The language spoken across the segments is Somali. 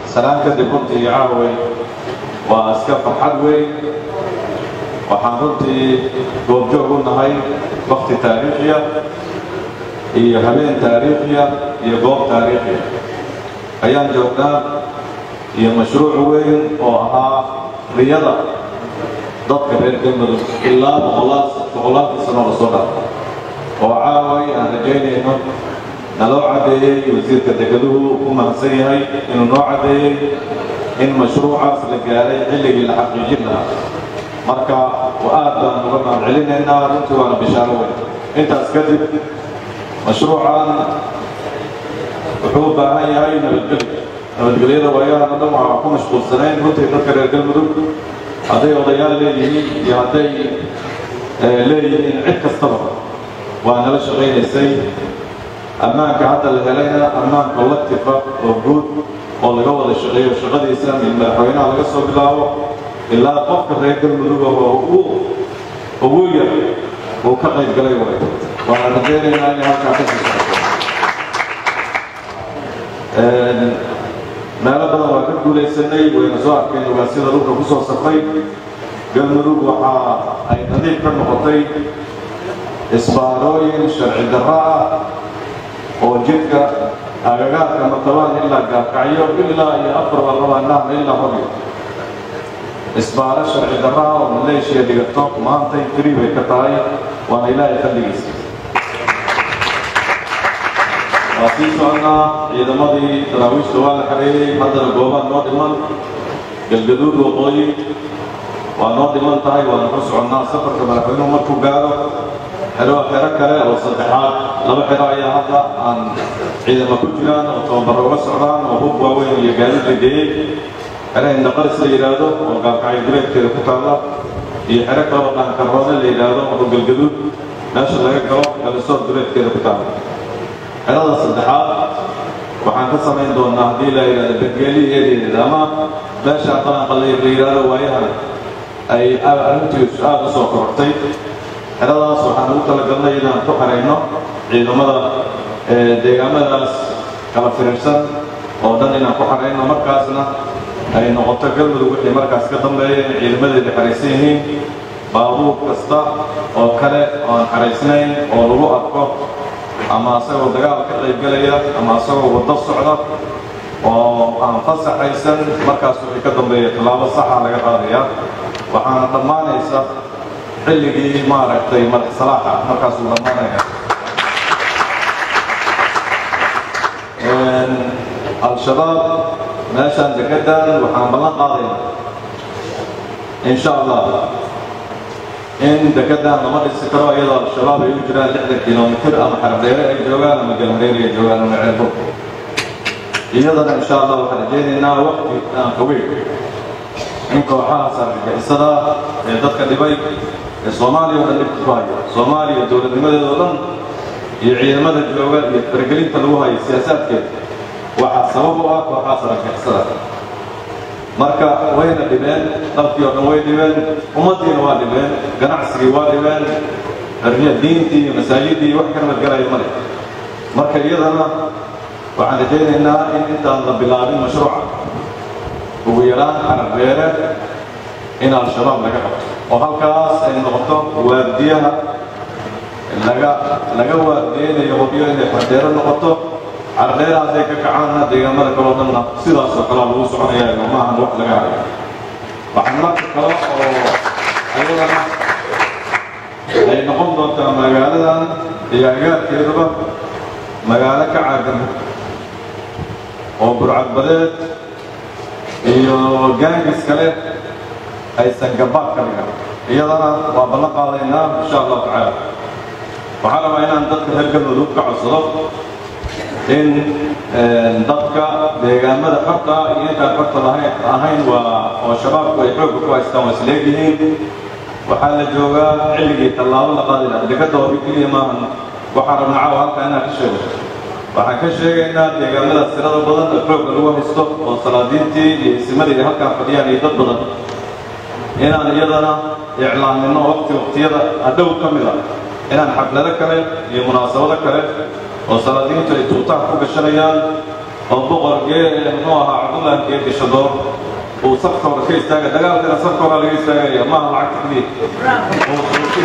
salaan kadib runtii caaway waa iska farxad weyn waxaan runtii goobjoog u nahay wakti taariikhiya iyo habeen taariikhiya iyo goob taariikhiya ayaan joognaa iyo mashruuc weyn oo ahaa riyada dadka reer galmudug ilaa boqolaadkii sano la soo dhaafay oo caaway aan rajaynayno naloo caddeeyey wasiirka degaduhu ku mahadsan yahay inuu noo caddeeyey in mashruucaas la gaaray xilligii la xaqiijin lahaa marka aad baan uga mahad celinaynaa runtii waana bishaaro weyn intaas kadib mashruucan wuxuu u baahan yahay nabadgelyo nabadgelyada waayahan o dhan waxaa ku mashquulsanayn runtii dadka reer galmudug hadday odayaal leeyihiin iyo hadday leeyihiin cid kastaba waa nala shaqaynaysay ammaanka hadda la helayna ammaan collectiva oo guud oo laga wada shaqeeyo shaqadiisa min madaxweynaha laga soo bilaabo ilaa qofka reer galmudug oo ugu yar uu ka qayb galay way waana rajaynaynaa inay halkaa ka sii socoto meelo badan waa ka guulaysanay wayna soo arkeen ogaasyada dhulka ku soo safray galmudug waxa ay nadiif ka noqotay isbaarooyin sharci darro ah oo jidka agagaarka matabaan ilaa gaarkacyo ilaa iyo afar barlabaanaha ilaa hogyo isbaaro sharci darro ah oo maleeshiya dhigato maantay firi bay ka tahay waana ilaahay fadligiisa waa sii soconnaa ciidamadii daraawiishta waa la xareeyey haddana goobaan noo dhiman galgaduud waqooyi waa noo dhiman tahay waana ku soconnaa safarka madaxweynuhu markuu gaaro xero xero kale oo saddexaad laba xero ayaa hadda aan ciidamo ku jiraan oo tababaro uga socdaan oo hub waaweyn iyo gaadiid la geeyey xero indaqaris la yidhaahdo oo gaalkacyo duleedkeeda ku taalla iyo xero kale oo dhaankarroone la yidhaahdo oo galgaduud meesha laga galo galisood duleedkeeda ku taalla xerada saddexaad waxaan ka samayn doonaa haddii la yidhahdo bengeeli eedeeda ama meesha qalanqalay la yidhaahdo waayahan ay arrintiisu aada u soo korortay xeradaas waxaan ugu talagalnay inaan ku xarayno ciidamada deegaamadaas kala firiirsan oo dhan inaan ku xarayno markaasna ay noqoto galmudug wixii markaas ka dambeeya in ciidamadeeda xaraysan yihiin baabuur kasta oo kale oo aan xaraysnayn oo lagu arko ama asagoo dagaal ka qaybgelaya ama asagoo waddo socda oo aan fasaxaysan markaas wixii ka dambeeya tallaabo saxa laga qaadaya waxaana dhammaanaysa xilligii maaragtay madax salaaxa markaasuu dhammaanaya al-shabaab meeshaan degadan waxaan ballan qaadayna in sha allah in degadan lama dhisi karo iyadoo al-shabaab ay u jiraan lixdan kilomitir ama xardheere ay joogaan ama galhareeri ay joogaan ama ceelbo iyadana insha allah waxaan rajaynaynaa waqti aan qaweyn in kooxahaas argagixisada ee dadka dhibay ee soomaaliya oo dhan dhibka ku haya soomaaliya dowladnimadeeda oo dhan iyo ciidamada jooga iyo faragelinta lagu hayo siyaasaadkeeda waxaa sabab u ah kooxahaas argagixisada marka wayna dhibeen dalkii oo dhan way dhibeen ummaddiina waa dhibeen ganacsigii waa dhibeen xorriya diintii iyo masaajidii wax ka nabadgelaya male marka iyadana waxaan rajaynaynaa in intaan la bilaabin mashruuca ugu yaraan carabbeere in al-shabaab laga qabto oo halkaas ay noqoto waardiyaha laga laga waardiyeynayo hubyo inay xardheero noqoto cardheera hadday ka kacaanna deegaamada kaloo dhanna sidaasoo kalea lagu soconaya maahan wax laga hayo waxaan marka kale oo ayadana ay noqon doontaa magaaladan iyo agaarkeeduba magaalo ka caagan oo burcadbadeed iyo gaangis kale aysan gabaad ka dhigan iyadana waa ballan qaadaynaa insha allahu tacaala waxaa rabaa inaan dadka reer galmudug ka codsado in dadka deegaamada xorta iyo intaan xorta lahayn ahayn waa oo shabaabku ay xoogga ku haystaan waa isleegyihiin waxaa la joogaa xilligii tallaabo la qaadi lahaa dekadda hori keliya maahan waxaan rabnaa caawa halkaa inaan ka sheego waxaan ka sheegaynaa deegaamadaas tirada badan oo xoogga lagu haysto oo salaadiintii iyo isimadii halkaan fadhiyaan iyo dad badan inaan iyadana iclaamino waqti waqtiyada hadhow ka mid a inaan xaflado kale iyo munaasabado kale oo salaadiintu ay tuutaan ku gashanayaan oo boqor gee muxuu ahaa cabdullaahi gee dishadoor uu safka hore ka istaaga dagaalkana safka hore laga istaagaya maaha lacag keliya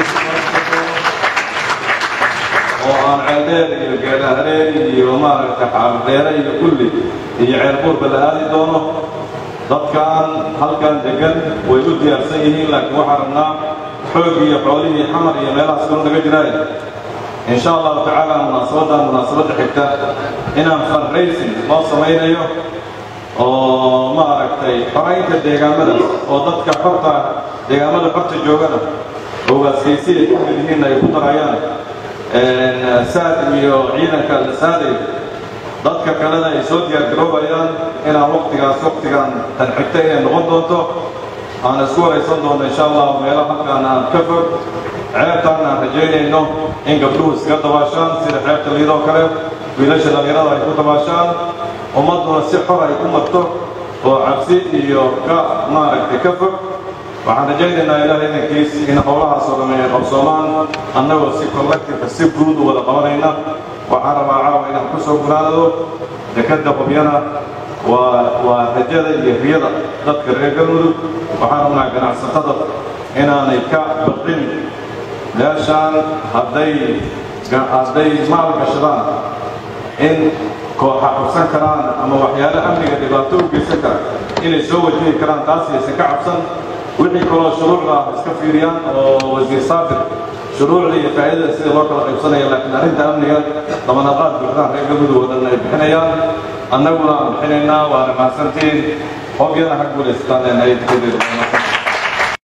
oo aan ceeldheer iyo geedhahareer iyo maaragta xaaldeere iyo kulli iyo ceelbuurba la aadi doono dadkan halkan degan way u diyaarsan yihiin laakiin waxaan rabnaa xoog iyo xoolihii xamar iyo meelahaas kalo naga jiraay in sha allahu tacaala munaasabadan munaasabadda xigta inaan fundraising loo samaynayo oo maaragtay xoraynta deegaamadaas oo dadka xorta deegaamada xorta joogana ogaaskaysi ay ku mid yihiin ay ku darayaan saad iyo ciidanka la saaday dadka kalena ay soo diyaargaroobayaan inaan waqtigaas waqtigan tan xigta inay noqon doonto aan isku waraysan doono insha allah meelo halkaan aan ka fog ceebtaan aan rajaynayno in gabdhuhu iskaga dabaashaan sida ceebta liidoo kale wiilasha dhallinyarada ay ku dabaashaan ummadduna si xor ay ku marto oo cabsi iyo ka maaragtay ka fog waxaan rajaynaynaa ilaah idankiis in howlahaasoo dhamme ay qabsoomaan annagoo si collective si guud u wada qabanayna waxaan rabaa caawa inaan ku soo gunaanado dekadda qubyana waa waa rajada iyo riyada dadka reer galmudug waxaan rabnaa ganacsatada inaanay ka baqin meeshaan hadday hadday maal gashadaan in kooxa qabsan karaan ama waxyaale amniga dhibaato u geysan kara inay soo wajihi karaan taas aysan ka cabsan wixii kaloo shuruucda ah iska fiiriyaan oo wasiir saabir shuruucda iyo faa'iidada sida loo kala qaybsanaya laakiin arrinta amniga dabanaqaad buuxdaan reer galmudug oo dhan ay bixinayaan annaguna aan bixinaynaa waana mahadsantiin hobyana ha guulaystaan leenahay dikadeeda